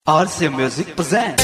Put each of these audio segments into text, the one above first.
RC Music presents.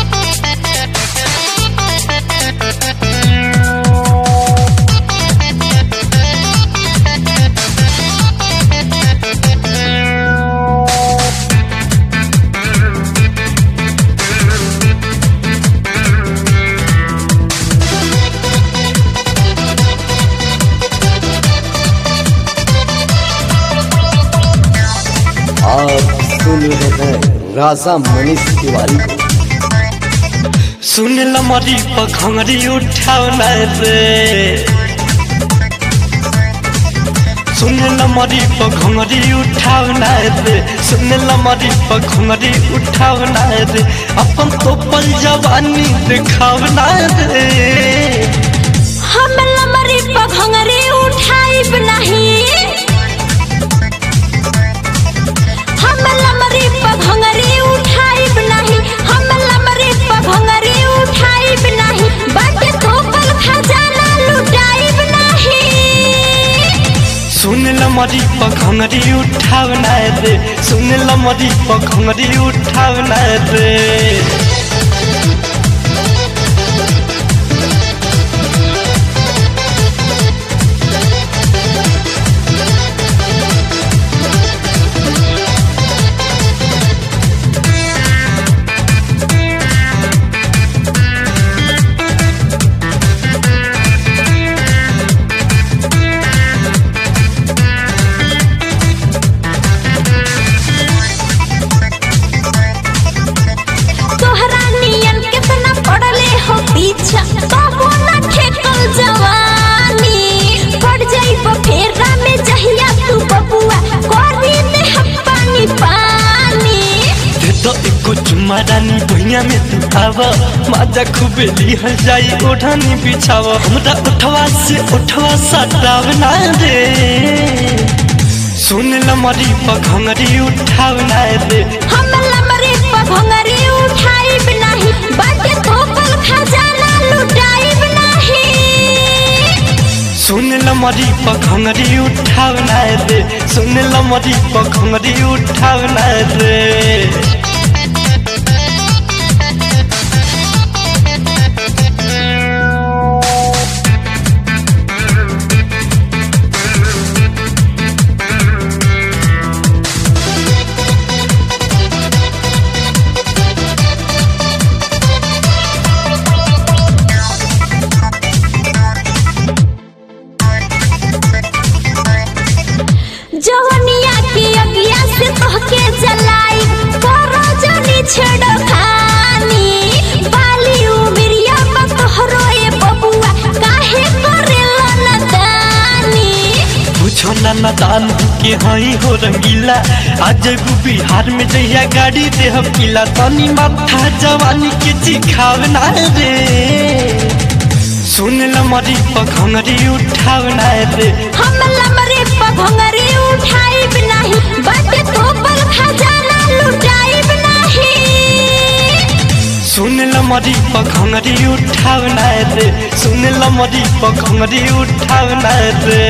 आप सुन रहे हैं राजा मनीष तिवारी को सुन ल मरी पखंगरी उठाउना रे सुन ल मरी पखंगरी उठाउना रे सुन ल मरी पखंगरी उठाउना रे अपन तो पल जवानी दिखावना रे हम लमरी पघंगरी उठाइब नहीं हम लमरी पघंगरी उठाइब नहीं हम लमरी पघंगरी उठाइब नहीं बाटे थोपल खजाना लुटाइब नहीं सुन ल मरी पखंगरी उठाउना रे सुन ल मरी पखंगरी उठाउना रे तोहरा नियन कितना पड़ले हो पीछा तबो ना ठेकल जवानी पड़ जाइब फेरा में जहिया तू बबुआ करी में हम पानी पानी दे तो एको चुम्मा रानी भुइया में तू आव माजा खूबे लिहल जाई ओढ़ानी बिछाव हमरा उठवा से उठवा सटाव ना रे सुन ल मरी पखंगरी उठाव ना रे हम लमरे पभंगरी उठाइब नहीं बाटे थोपल खजाना लुटाइब नहीं सुन ल मरी पखंगरी उठाव ना रे सुन ल मरी पखंगरी उठाव ना रे जवनिया की अगिया से तोहके जलाई करो जनी छेड़ो खानी बाली उमरिया में तोहरो ए बबुआ काहे करेला नदानी पूछो ना नादान के हई हो रंगीला आज एगो बिहार में जहिया गाड़ी दे हम किला तनी माथा जवानी के चिखावना रे सुन ल मरी पखंगरी उठावना रे हम लमरे पभंगरी उठाइब नहीं बाटे थोपल खजाना लुटाइब नहीं सुन ल मरी पखंगरी उठावना रे सुन ल मरी पखंगरी उठावना रे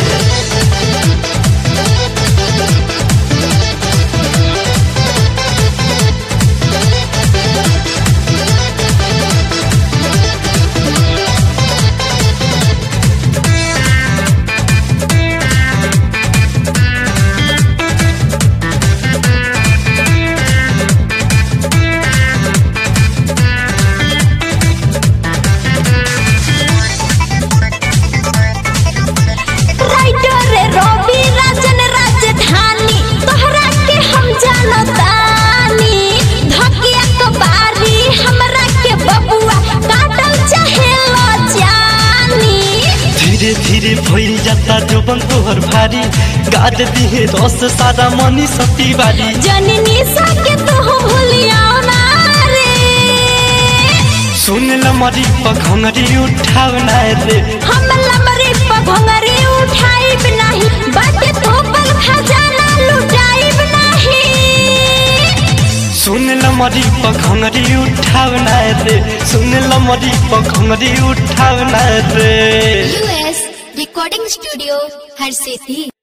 राइटर रे रवि राजन राजधानी तोहरा के हम जानतानी धकिया कबारी हमरा के बबुआ काटल चाहे लो जानी धीरे धीरे भइल जाता जोबन तोहर भारी गाद दिहे रस सारा मनी सती बारी जननी सके तू भूलियाओ ना रे सुन ल मरी पखंगरी उठावना रे हम लमरे पभंगरी उठाइब नहीं बाटे थोपल खजाना लुटाइब नहीं सुन ल मरी पखंगरी उठावना रे सुन ल मरी पखंगरी उठावना रे यूएस रिकॉर्डिंग स्टूडियो हर सिद्धि